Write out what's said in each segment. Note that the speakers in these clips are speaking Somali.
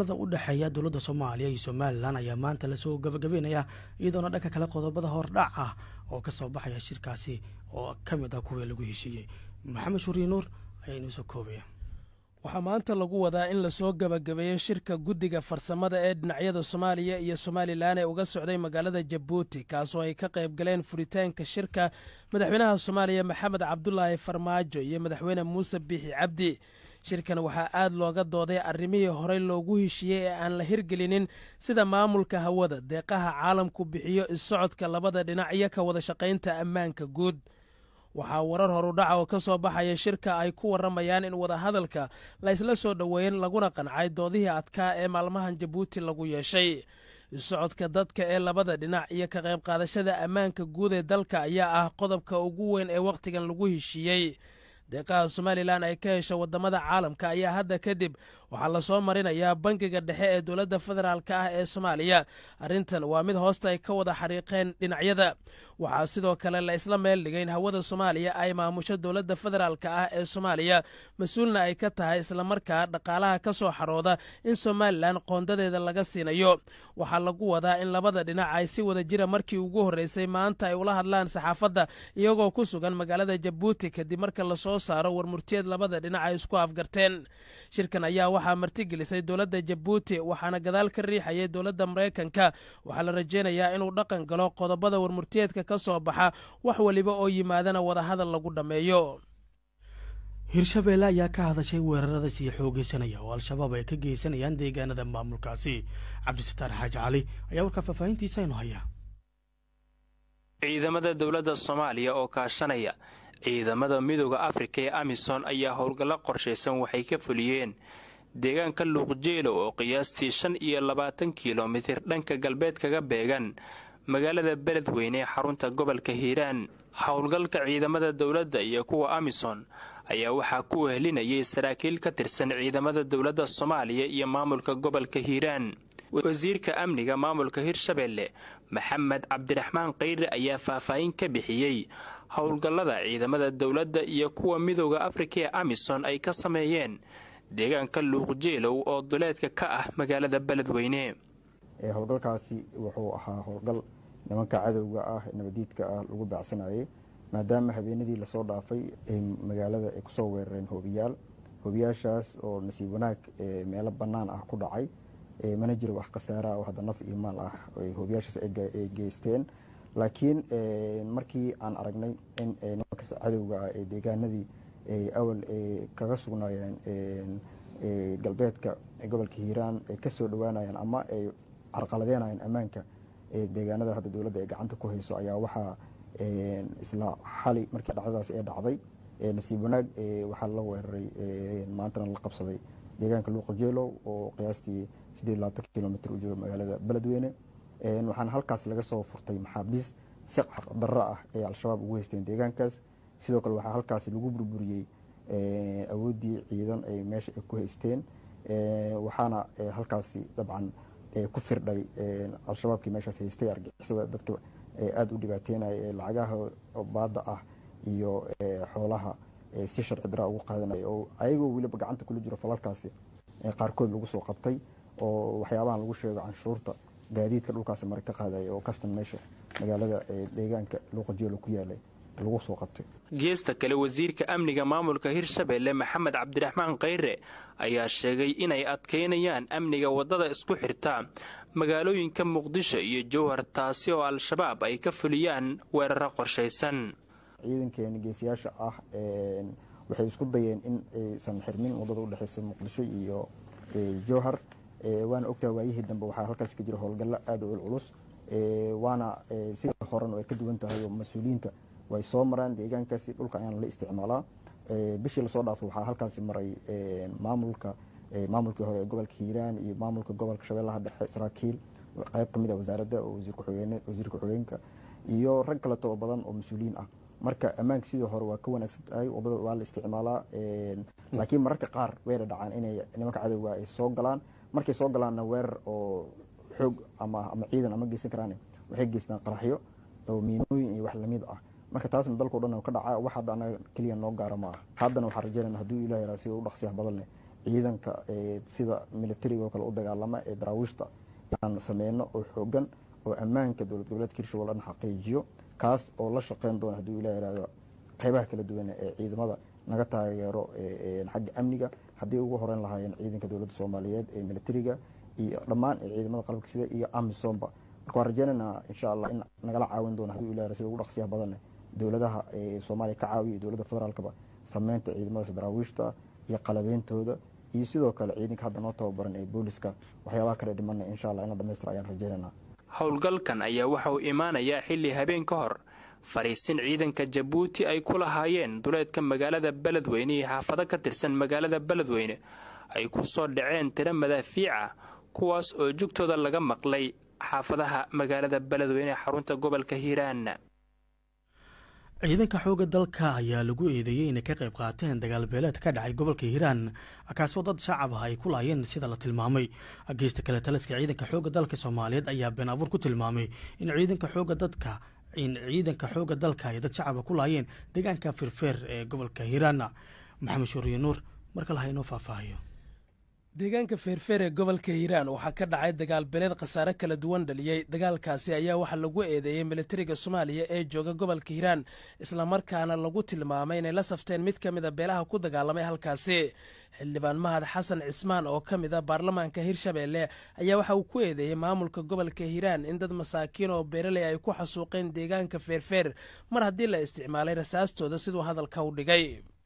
wadahadalada u dhexeeya dowladda soomaaliya iyo somalilan ayaa maanta lasoo gabagabeynaya iyadoona dhanka kale qodobada hordhac ah oo ka soo baxaya shirkaasi oo ka mid ah kuwii lagu heshiiyey maxamed shuriye nuur ayaa inoo soo koobaya waxaa maanta lagu wadaa in lasoo gabagabeeyo shirka guddiga farsamada ee dhinacyada soomaaliya iyo somalilan ee uga socday magaalada jabuuti kaasoo ay ka qayb galeen furitaanka shirka madaxweynaha soomaaliya maxamed cabdulaahi farmaajo iyo madaxweyne muuse biixi cabdi shirkan waxaa aad looga dooday arrimihii horey loogu heshiiyey ee aan la hirgelinin sida maamulka hawada deeqaha caalamku bixiyo isocodka labada dhinac iyo ka wada shaqaynta ammaanka guud waxaa warar horudhaca oo ka soo baxaya shirka ay ku warramayaan in wadahadalka la isla soo dhoweyn laguna qancay doodihii adkaa ee maalmahan jabuuti lagu yeeshay isocodka dadka ee labada dhinac iyo ka qayb qaadashada ammaanka guud ee dalka ayaa ah qodobka ugu weyn ee wakhtigan lagu heshiiyey deeqaha somalilan ay ka hesha waddamada caalamka ayaa hadda kadib waxaa lasoo marinayaa bangiga dhexe ee dowladda federaalk ah ee soomaaliya arrintan waa mid hoosta ay ka wada xariiqeen dhinacyada waxaa sidoo kale la isla meel dhigay in hawada soomaaliya ay maamusho dowladda federaalk ah ee soomaaliya mas-uulna ay ka tahay islamarkaa dhaqaalaha ka soo xarooda in somalilan qoondadeeda laga siinayo waxaa lagu wadaa in labada dhinac ay si wada jira markii ugu horreysay maanta ay ula hadlaan saxaafadda iyagoo ku sugan magaalada jabuuti kadib marka lasoo saaro warmurtiyeed labada dhinac ay isku afgarteen shirkan ayaa waxaa martigelisay dowladda jabuuti waxaana gadaal ka riixayay dowladda maraykanka waxaa la rajaynayaa inuu dhaqan galo qodobada warmurtiyeedka ka soo baxa wax weliba oo yimaadana wadahadal lagu dhammeeyo hirshabeelle ayaa ka hadashay weerarada sii xoogeysanaya oo al-shabaab ay ka geysanayaan deegaanada maamulkaasi cabdisataar xaaji cali ayaa warkaa faahfaahintiisa inu haya ciidamada dowladda soomaaliya oo kaashanaya ciidamada midooda afrika ee amisom ayaa howlgallo qorshaysan waxay ka fuliyeen deegaanka luuqjeelo oo qiyaastii shan iyo labaatan kilomitir dhanka galbeed kaga beegan magaalada beledweyne ee xarunta gobolka hiiraan howlgalka ciidamada dowladda iyo kuwa amisom ayaa waxaa ku wehelinayay saraakiil ka tirsan ciidamada dowladda soomaaliya iyo maamulka gobolka hiiraan wasiirka amniga maamulka hirshabeelle maxamed cabdiraxmaan kayre ayaa faahfaahin ka bixiyey howlgallada ciidamada dowladda iyo kuwa midooda afrika ee amisom ay ka sameeyeen deegaanka luuqjeelow oo duleedka ka ah magaalada beledweyne howlgalkaasi wuxuu ahaa howlgal nimanka cadowga ah nabadiidka ah lagu baacsanayay maadaama habeenadii lasoo dhaafay magaalada ay kusoo weerareen hoobiyaal hoobiyaashaas oo nasiib wanaag meelo bannaan ah ku dhacay mana jiro wax khasaara oo hadda naf iyo maal ah hoobiyaashaas ay geysteen laakiin markii aan aragnay in nimankaas cadowga ah ee deegaanadii awal kaga sugnaayeen galbeedka gobolka hiiraan ay kasoo dhawaanayaan ama ay carqaladeynayaan ammaanka deegaanada hadda dowladda ay gacanta ku hayso ayaa waxaa isla xali markii dhacdadaas ee dhacday nasiib wanaag waxaa la weeraray maantana la qabsaday deegaanka luuqajeelow oo qiyaastii sideed labaatan kilomitr u jooga magaalada beledweyne waxaana halkaas laga soo furtay maxaabiis si darro ah ay al-shabaab ugu haysteen deegaankaas sidoo kale waxaa halkaasi lagu burburiyey awooddii ciidan ay meesha ay ku haysteen waxaana halkaasi dabcan ku firdhay al-shabaabkii meeshaas haystay argixisada dadka aada u dhibaateynaya ee lacagaha baadda ah iyo xoolaha si sharci daraa ugu qaadanaya oo ayagoo weliba gacanta kula jiro falalkaasi qaarkood lagu soo qabtay oo waxyaabahan lagu sheego canshuurta gaadiidka dhulkaasi mara ka qaadaya oo kastan meesha magaalada deegaanka luuqajeelo ku yaalay lagu soo qabtay geesta kale wasiirka amniga maamulka hirshabeelle maxamed cabdiraxmaan kayre ayaa sheegay inay adkaynayaan amniga waddada isku xirta magaalooyinka muqdisho iyo jowhar taasi oo al-shabaab ay ka fuliyaan weeraro qorshaysan ciidankeena geesiyaasha ah waxay isku dayeen in aysan xirmin waddada udhexeysa muqdisho iyo jowhar waana ogtaha waayihii dambe waxaa halkaas ka jira howlgallo aada u culculus waana sida horan ay ka duwan tahay oo mas-uuliyiinta way soo maraan deegaankaasi dhulka ayaan la isticmaalaa bishii lasoo dhaafo waxaa halkaasi maray maamulka maamulkii hore ee gobolka hiiraan iyo maamulka gobolka shabeellaha dhexe saraakiil qayb kamid ah wasaaradda oo wasiirka ku-xigeenka iyo rag kaleto oo badan oo mas-uuliyiin ah marka ammaanka sidii hore waa ka wanaagsan tahay waddada waa la isticmaalaa laakiin mararka qaar way dhadhacaan inay nimanka cadowga ay soo galaan markay soo galaanna weerar oo xoog ama ama ciidan ama geysan karaan waxay geystaan qaraxyo oo miinooyin iyo wax lamid ah marka taasna dalkao dhan ka dhaca wax hadda anaga keliya noo gaara ma ah haddana waxaan rajaynayna hadduu ilah yaraa sida u dhaqsiyaha badan leh ciidanka sida militariga oo kale u dagaalama ee daraawiishta aan sameyno oo xoogan oo ammaanka dowlad goboleedka hirshabelle dhan xaqiijiyo kaas oo la shaqeyn doona hadduu ilah ihahdo qeybaha kala duwan ee ciidamada naga taageero xagga amniga haddii ugu horeyn lahaayeen ciidanka dowladda soomaaliyeed ee militariga iyo dhammaan ee ciidamada qalabka sida iyo amisomba marka waan rajeynaynaa insha allah in nagala caawin doono hadduu ilah sida ugu dhaqsiyaha badanne dowladaha soomaaliya ka caawiya iyo dowladda federaalkaba sameynta ciidamadaas daraawiishta iyo qalabeyntooda iyo sidoo kale ciidanka hadda noo tababaran ee booliska waxyaabaha kale dhimana insha allah in la dhamaystira ayaan rajeynaynaa howlgalkan ayaa waxa uu imaanayaa xilli habeen ka hor fariisin ciidanka jabuuti ay ku lahaayeen duleedka magaalada beledweyne iyo xaafado ka tirsan magaalada beledweyne ay ku soo dhaceen tiro madaafiica kuwaas oo jugtooda laga maqlay xaafadaha magaalada beledweyne ee xarunta gobolka hiiraan ciidanka xoogga dalka ayaa lagu eedeeyey inay ka qayb qaateen dagaal beeleed ka dhacay gobolka hiiraan kaasoo dad shacab ah ay ku laayeen sida la tilmaamay geysta kale taliska ciidanka xoogga dalka soomaaliyeed ayaa been abuur ku tilmaamay in ciidanka xoogga dadka in ciidanka xoogga dalka ay dad shacaba ku laayeen deegaanka firfeer ee gobolka hiiraan maxamed shuuriye nuur marka laha inoo faahfaahiyo deegaanka feerfeer ee gobolka hiiraan waxaa ka dhacay dagaal beeleed khasaare kala duwan dhaliyey dagaalkaasi ayaa waxaa lagu eedeeyey militariga soomaaliya ee jooga gobolka hiiraan islamarkaana lagu tilmaamay inay la safteen mid ka mida beelaha ku dagaalamay halkaasi xildhibaan mahad xasan cismaan oo ka mid a baarlamaanka hirshabeelle ayaa waxa uu ku eedeeyey maamulka gobolka hiiraan in dad masaakiin oo beeraley ay ku xasuuqeen deegaanka feerfeer mar haddii la isticmaalay rasaastooda siduu hadalka u dhigay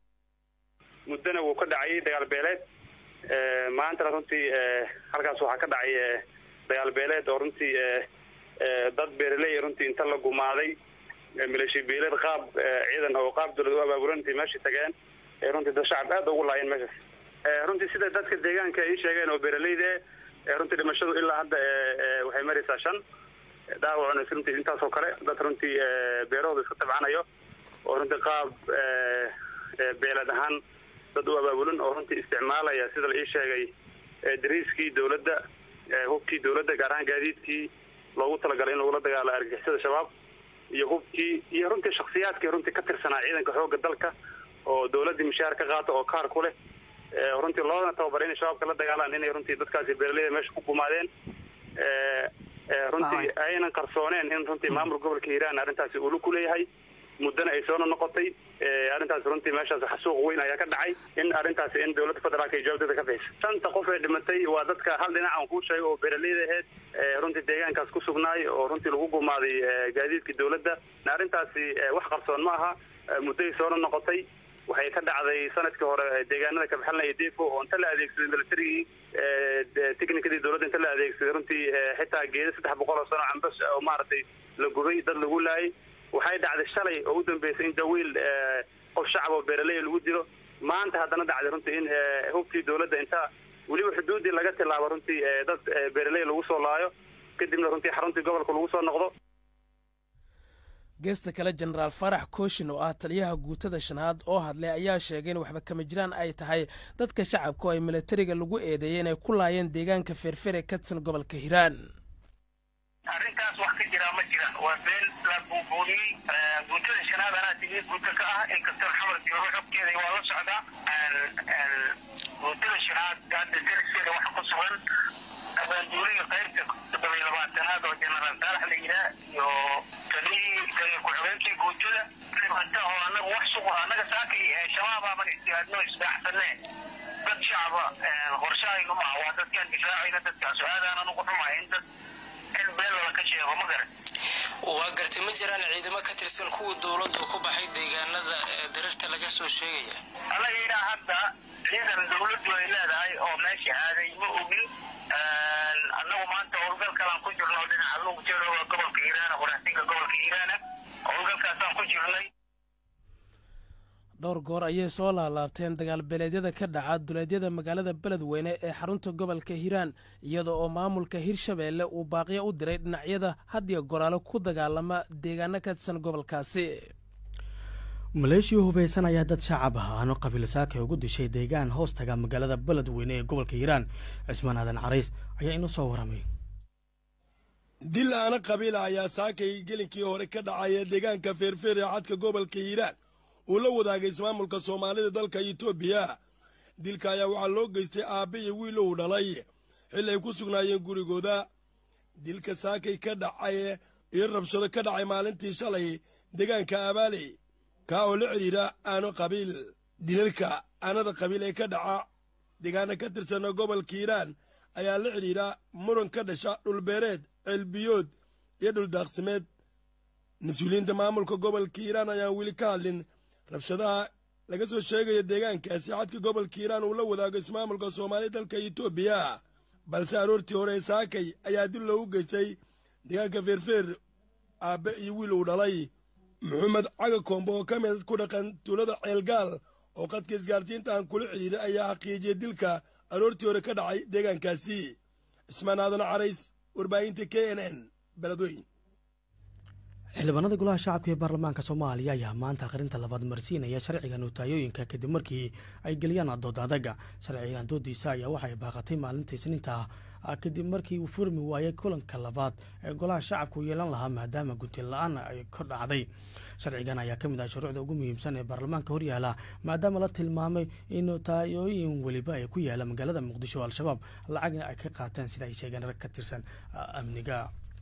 muddana wuu ka dhacayay dagaal beeleed maantana runtii halkaas waxaa ka dhacay dagaal beeleed oo runtii dad beeraley runtii inta la gumaaday maleeshiya beeleed qaab ciidan oo qaab dowlad u abaabulan intay meesha tageen runtii dad shacab aad ugu laayeen meeshaas runtii sida dadka deegaanka ay sheegeen oo beeraleyda runtii dhimashadu ilaa hadda waxay maraysaa shan dhaawacuna runtii intaasoo kale dad runtii beerahooda iska tabcanayo oo runtii qaab beeled ahaan dad u abaabulan oo runtii isticmaalaya sida la ii sheegay dariiskii dowladda hubkii dowladda gaar ahaan gaadiidkii loogu talagalay in lagula dagaalo argixisada shabaab iyo hubkii iyo runtii shaksiyaadkii runtii ka tirsanaa ciidanka xoogga dalka oo dowladdii mishaar ka qaata oo kaar ku leh runtii loodana tababaray inay shabaabka la dagaalaan inay runtii dadkaasi beeraleyda meesha ku gumaadeen runtii aynan qarsooneen in runtii maamulka gobolka hiiraan arrintaasi ulu ku leeyahay muddana ay soona noqotay arrintaas runtii meeshaas xasuuq weyn ayaa ka dhacay in arrintaasi in dowladda federaalka ay jawaabteeda ka bixisa shanta qof ee dhimatay waa dadka hal dhinac aan kuu sheegay oo beeraleyda ahayd runtii deegaankaas ku sugnaay oo runtii lagu gumaaday gaadiidkii dowladda arrintaasi wax qarsoon ma aha mudday soona noqotay waxay ka dhacday sanadkii hore deegaanada kabaxalnaya defo oo inta la adeegsaday militarigii technicadii dowladda inta la adeegsaday runtii xitaa geeda saddex boqol oo sano cambas oo maaragtay la gubay dad lagu laayay waxay dhacday shalay oo u dambeysay in dawiil qof shacab oo beeraley lagu dilo maanta haddana dhacday runtii in hubkii dowladda inta weliba xuduuddii laga tilaabo runtii dad beeraley lagu soo laayo kadibna runtii xaruntii gobolka lagu soo noqdo geesta kale jenaraal farax kooshin oo ah taliyaha guutada shanaad oo hadlay ayaa sheegay in waxba kama jiraan ay tahay dadka shacabka oo ay militariga lagu eedeeyey inay ku laayeen deegaanka feerfer ee ka tirsan gobolka hiiraan arrintaas wax ka jiraa ma jira waa been la buubuuniyey guutada shanaad anaa tigi guuta ka ah inkastoo xamar joogo xogteeda waa la socdaa guutada shanaad hadda darseeda waxa ku sugan abaanduuliga qaybta toddobiy labaatanaad oo jenaraal saalax la yidhaah iyo taliyii taliya ku-xigeenkii guutada dhibata oo anaga wax sugu annaga saakay shabaabaaban istihaadno isdaaxsanee dad shacaba qorshahaynu maaha waa dadkaan difaacayna dadkaas aadaanan ugu xumaa in dad in been lala ka sheego ma garan waa gartay ma jiraan ciidamo ka tirsan kuwa dowladdu ku baxay deegaanada darirta laga soo sheegaya anaga ilaa hadda ciidan dowladdu ay leedahay oo meesha aaday ma ogin annagu maanta howlgalkalaan ku jirno dhinaca luugjeero waa gobolka hiiraana quraxsinka gobolka hiiraana howlgalkaasaan ku jirnay dhowr goor ayay soo laalaabteen dagaal beeleedyada ka dhaca duleedyada magaalada beledweyne ee xarunta gobolka hiiraan iyada oo maamulka hirshabeelle uu baaqiyo u diray dhinacyada hadiyo goraalo ku dagaalama deegaano ka tirsan gobolkaasi maleeshiya hubaysan ayaa dad shacab ah aano qabiil saakay ugu dishay deegaan hoos taga magaalada beledweyne ee gobolka hiiraan cismaan aadan carays ayaa inoo soo waramay dil aana qabiila ayaa saakay gelinkii hore ka dhacaya deegaanka feerfeer ee xadka gobolka hiiraan uu la wadaagay ismaamulka soomaalida dalka etoobiya dilka ayaa waxaa loo geystay aabbe iyo wiil uu dhalay xilli ay ku sugnaayeen gurigooda dilka saakay ka dhacay iyo rabshado ka dhacay maalintii shalay deegaanka abaale kaa oo la xidhiidha aano qabiil dilalka aanada qabiil ee ka dhaca deegaana ka tirsana gobolka hiiraan ayaa la xidhiidha muran ka dhasha dhulbeereed ceelbiyood iyo dhuldaaqsimeed mas-uuliyiinta maamulka gobolka hiiraan ayaan weli ka hadlin rabshadaha laga soo sheegaya deegaankaasi xadka gobolka hiiraan uu la wadaago ismaamulka soomaaliya dalka etoobiya balse aroortii hore saakay ayaa dil loogu geystay deegaanka feerfeer aabbe iyo wiil uu dhalay maxamed caga koombo oo ka mid ku dhaqan tuulada ceelgaal oo qadka isgaarsiinta aan kula xidhiidhay ayaa xaqiijiyey dilka aroortii hore ka dhacay deegaankaasi cismaan aadan carays warbaahinta k n n beledweyn xildhibaanada golaha shacabka ee baarlamaanka soomaaliya ayaa maanta akhrinta labaad marsiinaya sharciga nootayooyinka kadib markii ay geliyaan dood adaga sharcigan doodiisa ayaa waxay baaqatay maalinta isniinta kadib markii uu furmi waayay kulanka labaad ee golaha shacabku yeelan lahaa maadaama guntin la-aan ay ka dhacday sharcigan ayaa ka mid ah shuruucda ugu muhiimsan ee baarlamaanka horyaala maadaama la tilmaamay in nootayooyin weliba ay ku yaala magaalada muqdisho al-shabaab lacagna ay ka qaateen sida ay sheegeen rag ka tirsan amniga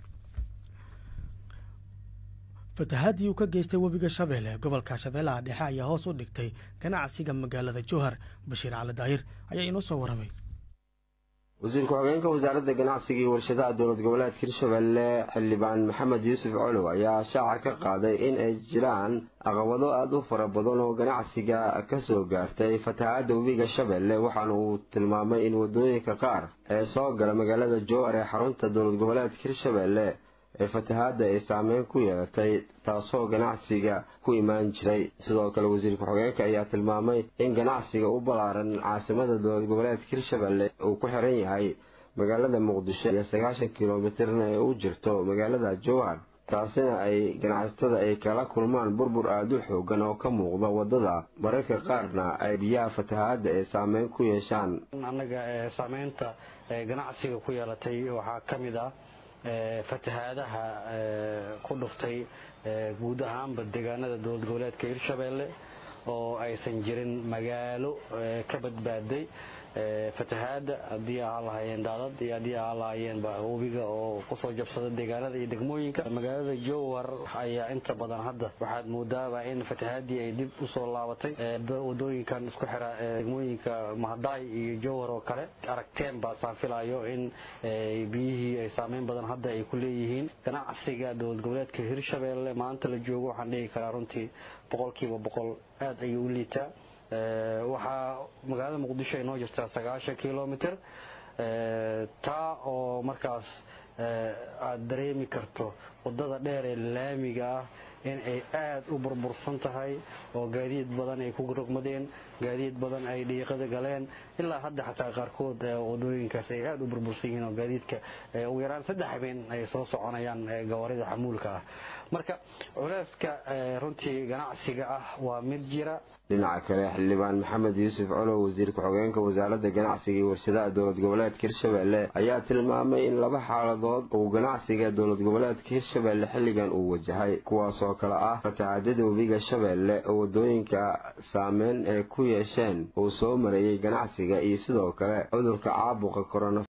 fatahaadii uu ka geystay webiga shabeelle gobolka shabeellaha dhexe ayaa hoos u dhigtay ganacsiga magaalada jowhar bashiir cali daahir ayaa inoo soo waramay wasiir ku-xigeenka wasaaradda ganacsiga iyo warshadaha dowlad goboleedka hirshabelle xildhibaan maxamed yuusuf colow ayaa shaaca ka qaaday in ay jiraan caqabado aada u fara badan oo ganacsiga ka soo gaartay fatahaadda webiga shabeelle waxaana uu tilmaamay in waddooyinka qaar ee soo gala magaalada jowhar ee xarunta dowlad goboleedka hirshabelle ee fatahaadda ay saameyn ku yeelatay taasoo ganacsiga ku imaan jiray sidoo kale wasiir ku-xigeenka ayaa tilmaamay in ganacsiga u ballaaran caasimada dowlad goboleedka hirshabelle uu ku xiran yahay magaalada muqdisho iyo sagaashan kilomitirna ee u jirto magaalada jowhar taasina ay ganacsatada ay kala kulmaan burbur aada u xoogan oo ka muuqda waddada mararka qaarna ay biyaha fatahaadda ay saameyn ku yeeshaan annaga saameynta ganacsiga ku yeelatay waxaa ka mid ah fatahaadaha ku dhuftay guud ahaanba deegaanada dowlad goboleedka hirshabelle oo aysan jirin magaalo ka badbaaday fatahaada haddii ahaa lahaayeen daadad iyo haddii ahaa lahaayeenba webiga oo kusoo jabsada deegaanada iyo degmooyinka magaalada jowhar ayaa inta badan hadda waxaad moodaaba in fatahaadii ay dib usoo laabatay wadooyinkan isku xira degmooyinka mahadaay iyo jowhar oo kale aragteen baa saan filayo in biyihii ay saameyn badan hadda ay ku leeyihiin ganacsiga dowlad goboleedka hirshabelle maanta la joogo waxaan dhihi karaa runtii boqolkiiba boqol aad ayuu u liitaa waxaa magaalada muqdisho ay noo jirtaa sagaashan kilomitr taa oo markaas aad dareemi karto waddada dheer ee laamiga ah in ay aad u burbursan tahay oo gaadiid badan ay ku rogmadeen gaadiid badan ay dhiiqada galeen ilaa hadda xataa qaarkood wadooyinkaas ay aad u burbursan yihiin oo gaadiidka ugu yaraan saddex habeen ay soo soconayaan gawaarida xamuulka ah marka culeyska runtii ganacsiga ah waa mid jira dhinaca kale xildhibaan maxamed yuusuf colow wasiir ku-xigeenka wasaaradda ganacsiga iyo warshadaha dowlad goboleedka hirshabelle ayaa tilmaamay in laba xaaladood uu ganacsiga dowlad goboleedka hirshabelle xilligan uu wajahay kuwaasoo kale ah fatahaadada webiga shabeelle oo wadooyinka saameyn ay ku yeesheen uu soo mareeyey ganacsiga iyo sidoo kale cudurka caabuqa